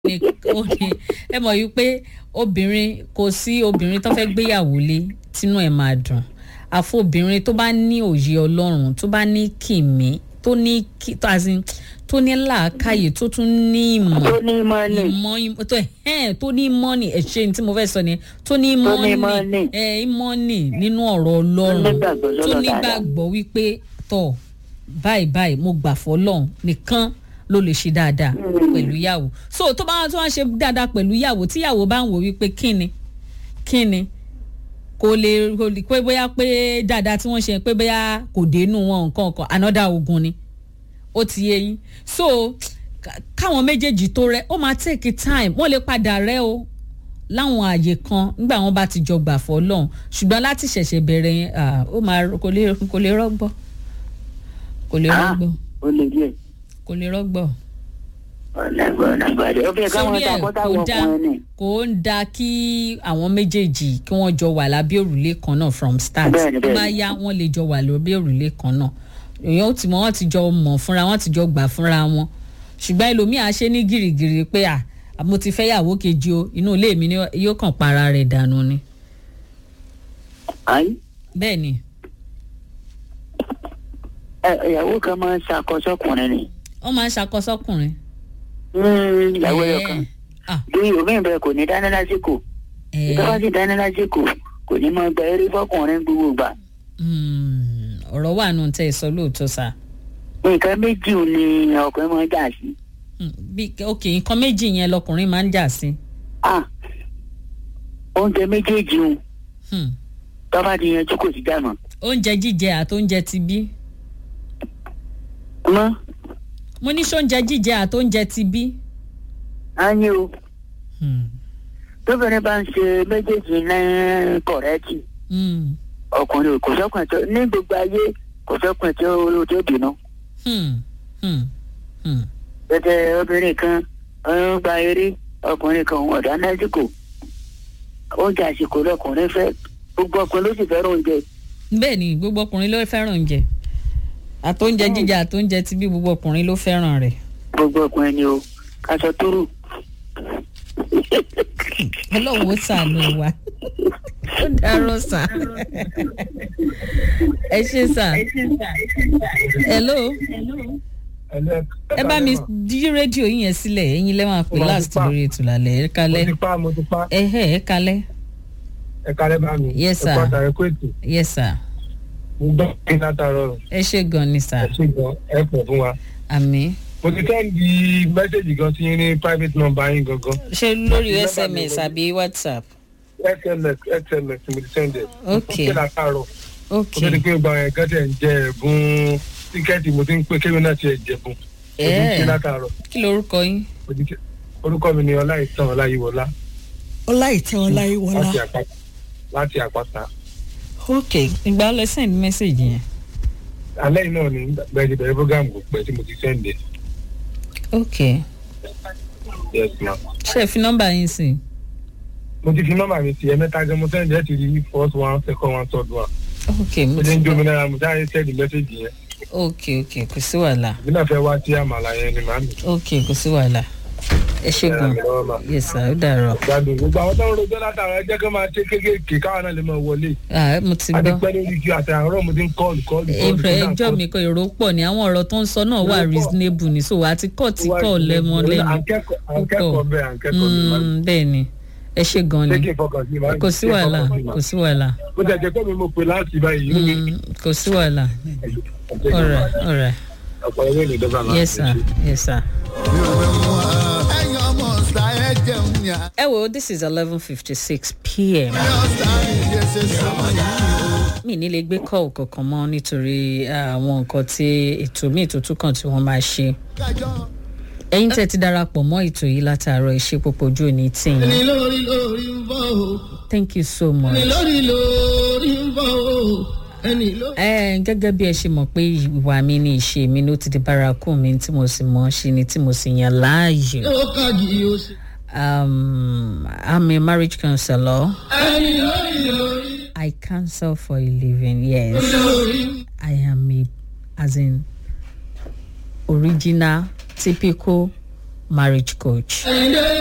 ní ó ní ẹ mọ̀ yìí pé obìnrin kò sí obìnrin tó fẹ́ gbéyàwó lé tínú ẹ̀ máa dùn àfọ obìnrin tó bá ní òye ọlọ́run tó bá ní kìmí tó ní kí tó àti tó ní làákàyè tó tún ní ìmọ̀ tó ní mọ́nì ìmọ̀ ìmọ̀ tó ẹ̀ tó ní mọ́nì ẹ̀ ṣe ní tí mo fẹ́ sọ ni tó ní Tó ní mọ́nì mọ́nì. ẹ̀ mọ́nì nínú ọ̀rọ̀ ọlọ́run nígbàgbọ́ tó lọ́dọ̀ dáadáa. nígbàgbọ́ wípé tọ̀ báyìí báyìí mo gbà fọlọ́run nìkan ló lè ṣe dáadáa pẹ̀lú ìyàwó so tó bá tó wá ṣe dáadáa pẹ̀lú ìyàwó tí ìyàwó bá ń wò wípé kíni kíni kò lè kò lè pé bóyá pé dáadáa tí wọ́n ṣe pé bóyá kò dénú wọn nǹkan kan another ogun ni ó ti yé yín so ká- káwọn méjèèjì tó rẹ ó máa take time wọ́n lè padà rẹ o láwọn àyè kan nígbà wọn bá ti jọ gbà fọ́ lọ́hùn ṣùgbọ́n láti ṣẹ̀ṣẹ̀ bẹ̀rẹ̀ yẹn ah, ó máa kò lè kò lè rọ́gbọ́ kò lè Ah, rọ́gbọ́ ó lè díẹ̀ kò lè rọ́gbọ́ ọ̀nàgbọ̀ ọ̀nàgbọ̀ ó fi káwọn sórí ẹ̀ takọ́tà kò wọ dá ọkùnrin ni. kò ń da kí àwọn méjèèjì kí wọ́n jọ wà lábẹ́ òrùlé kan náà from start Bẹ́ẹ̀ni, tó bá bẹ́ẹ̀ni. yá wọ́n lè jọ wà lábẹ́ òrùlé kan náà èèyàn ó ti mọ wọ́n ti jọ mọ̀ fúnra wọ́n ti jọ gbà fúnra wọn ṣùgbọ́n ẹlòmíà ṣe ní gìrìgìrì pé à mo ti fẹ́ yàwó kejì o inú ilé mi ni yóò kàn para rẹ̀ dànù ni Àyí, bẹ́ẹ̀ ni ẹ, ìyàwó kan máa ń ṣàkọsọkùnrin ni. wọ́n máa ń ṣàkọsọ́kùnrin. Mm, ìyàwó ẹyọ kan. Ah, bí omi ìbẹ kò ní dáná lásìkò eh, ìjọba sì dáná lásìkò kò ní máa gba eré fọkùnrin gbogbo gbà. mm, ọ̀rọ̀ wà nù tẹ́ ẹ sọ lóòótọ́ sá. nǹkan méjì ò ní ọkùnrin máa ń jà sí. Mm, bí ok nǹkan méjì yẹn lọkùnrin máa ń jà sí. Ah, oúnjẹ méjèèjì ń Hmm. tọ́ba ti yanjú kò sí dànù. oúnjẹ jíjẹ àtóúnjẹ ti bí. mọ́ mo ní sóúnjẹ jíjẹ àtóúnjẹ ti bí. á ní o Hmm. tóbìnrin bá ń ṣe méjèèjì ní kọ̀rẹ́tì Hmm. ọkùnrin kò sọ́kùnrin tó ní gbogbo ayé kò sọ́kùnrin tó tó bínú. Hmm. Hmm. Hmm. tètè obìnrin kan ń gba eré ọkùnrin kan òun ọ̀dà lásìkò oúnjẹ àsìkò lọkùnrin fẹ́ gbogbo ọkùnrin ló sì fẹ́ràn oúnjẹ. bẹ́ẹ̀ ni gbogbo ọkùnrin ló fẹ́ràn oúnjẹ àtóúnjẹ jíjẹ àtóúnjẹ ti bí gbogbo ọkùnrin ló fẹ́ràn rẹ̀. gbogbo ọkùnrin ni o aṣọ tó rù. ọlọ́run ó sàánú wa ó dárò sá ẹ ṣe sá hello ẹ bá mi dí rédíò yín yẹn sílẹ̀ ẹ̀yin lẹ́ máa pè Mo máa last ti pa. lórí ètò lálẹ́ ẹ mo kalẹ́ ti pa mo ti pa ẹ ẹ ẹ kalẹ́ ẹ kálẹ̀ bá mi. Yes, sir. ẹ kọ́ àtàrẹ kó ètò yes sir mo gbọ́ kí látàárọ̀ ẹ ṣe gan ni sir ẹ ṣe gan ẹ pọ̀ fún wa. àmì mo ti sẹ́ndì mẹ́sẹ̀gì gan sí yín ní private number yín gangan ṣé lórí Nọ́mbà mi sms gangan. àbí whatsapp sms sms mo ti sẹ́ndì. Ok. mo ti látàárọ̀ ok mo ti di pé gba ẹ̀ gẹ́tẹ̀ ń jẹ ẹ̀bùn tíkẹ́ẹ̀tì mo ti ń pé kéwìn náà ti ẹ̀ jẹ̀bùn. mo ti ń ṣe ẹ látàárọ̀ kí lorúkọ yín mo ti ké- orúkọ mi ni ọláìtàn ọláyíwọlá ọláìtàn ọláyíwọlá láti àpáta láti àpáta. ok ìgbà wo lẹ send message yẹn alẹ́ yìí náà ni bẹ́ẹ̀ ti bẹ̀rẹ̀ program kò pẹ́ tí mo ti sẹ́ndì. ok yes ma. ṣé ẹ fi nọ́mbà yín sí i. mo ti fi nọ́mbà mi sí ẹ mẹ́ta gan mo sẹ́ndì ẹ̀ ti rí first one second one third one. ok mo mo ti ti ń jó mi gbọ́ náírà mo sáré sẹ́ndì mẹ́sẹ̀gì yẹn. ok ok kò sí wàhálà èmi náà fẹ́ wá sí àmàlà yẹn ni màámi. ok kò sí wàhálà ẹ ṣe ẹ ràn gan mí lọ́wọ́ mà. yes sir ó dàrọ gbádùn gbogbo àwọn tó ń rojọ́ látara ẹ jẹ́ kí wọ́n máa ṣe kéékèèké káwọn náà lè máa wọlé. ah mo ti a ti gbọ́ pẹ́ lórí ju àti àárọ̀ mo ti ń kọ́ọ̀lù kọ́ọ̀lù èrò ẹjọ́ mi kọ èrò pọ̀ ní àwọn ọ̀rọ̀ tó ń sọ náà wà Èrò pọ̀. reasonable ní so àti kọ́ ti kọ́ lẹ́mọ à ń lẹ́nu kẹ́kọ̀ọ́ à ń kẹ́kọ̀ọ́ bẹ́ẹ̀ à ń kẹ́kọ̀ọ́ bẹ́ẹ̀ màámi. Mm, bẹ́ẹ̀ ni ẹ ṣe gan ṣé ni kí n fọkàn sí màámi? kò sí Ṣé n wàhálà fọkàn sí kò màámi? sí wàhálà bó ti ẹ̀jẹ̀ pé mi mo pè láti báyìí inú mi Mm, kò sí wàhálà alright alright ọ̀pọ̀ ẹgbẹ́ mi dọ́gba máa yes sir yes sir. ẹ̀yin ọmọ ọ̀sà ẹ̀ jẹun ní ẹ wo this is eleven fifty six pm. àyọ̀sà ìyẹn ṣe sọ̀rọ̀ yìí. mi ní lè gbé kọ́ọ̀ kankan mọ́ nítorí àwọn nǹkan tí ètò míì tó tún kàn tí wọ́n máa ṣe. kájọ́ ẹ̀yin tẹ́ ti darapọ̀ mọ́ ètò yìí látàárọ̀ ìṣe púpọ̀ ojú òní ẹni tìyín lórí lórí ń bọ̀ o thank you so much. ẹni lórí lórí ń bọ̀ o ẹni lórí. ẹ gẹ́gẹ́ bí ẹ ṣe mọ̀ pé ìwà mi ni ìṣe mi ló ti di bárakú mi tí mo sì mọ̀ ọ́ ṣe ni tí mo sì yàn láàyò. yóò kági o ṣe. Um, I'm a marriage counselor. ẹni lórí lórí I counsel for a living. Yes, lórí. I am a, as in, original, typical marriage coach.